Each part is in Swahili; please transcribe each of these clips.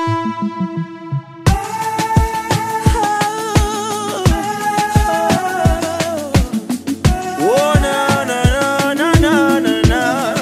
Oh, na, na, na, na, na, na, na.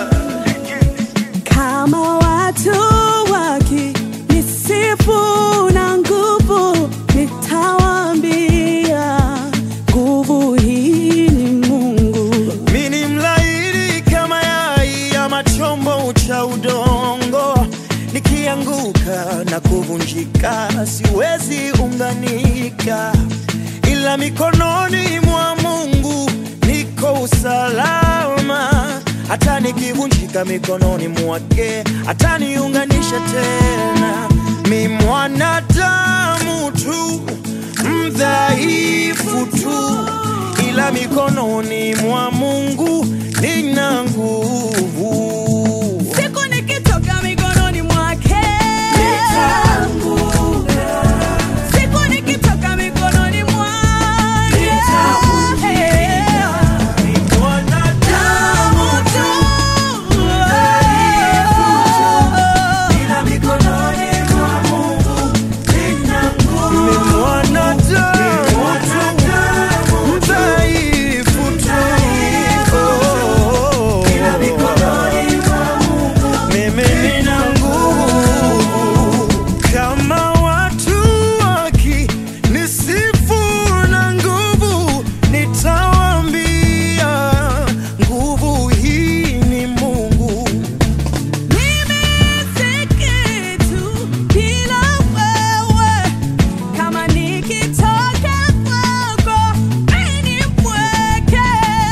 Kama watu wakinisifu na nguvu, nitawaambia nguvu hii ni Mungu. Mi ni mlaini kama yai ama chombo cha udongo, nikianguka na kuvunjika siwezi unganika, ila mikononi mwa Mungu niko usalama. Hata nikivunjika mikononi mwake ataniunganisha tena. Mi mwanadamu tu mdhaifu tu ila mikononi mwa Mungu nina nguvu. Siku nikitoka mikononi mwake, siku nikitoka mikononi mwake, Mwanadamu tu, ila mikononi mwa Mungu nina nguvu. Ni mwanadamu tu, mdhaifu tu, ila mikononi mwa Mungu mimi nina nguvu. Kama watu wakinisifu na nguvu, nitawaambia nguvu hii ni Mungu. mimi si kitu bila wewe. Kama nikitoka kwako, mimi ni mpweke.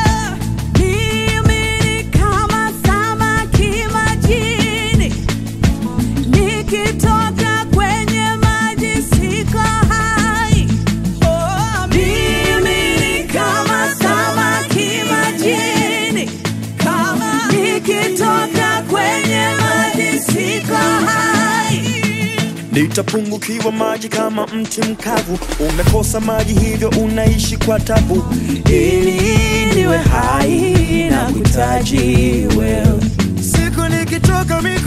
Mimi ni kama samaki majini, nikitoka kwenye maji siko hai. Oh, mimi ni kama samaki majini, kama nikitoka kwenye maji siko hai. Nitapungukiwa maji kama mti mkavu, umekosa maji hivyo unaishi kwa tabu. Ili niwe hai na kuhitaji wewe. Siku nikitoka mimi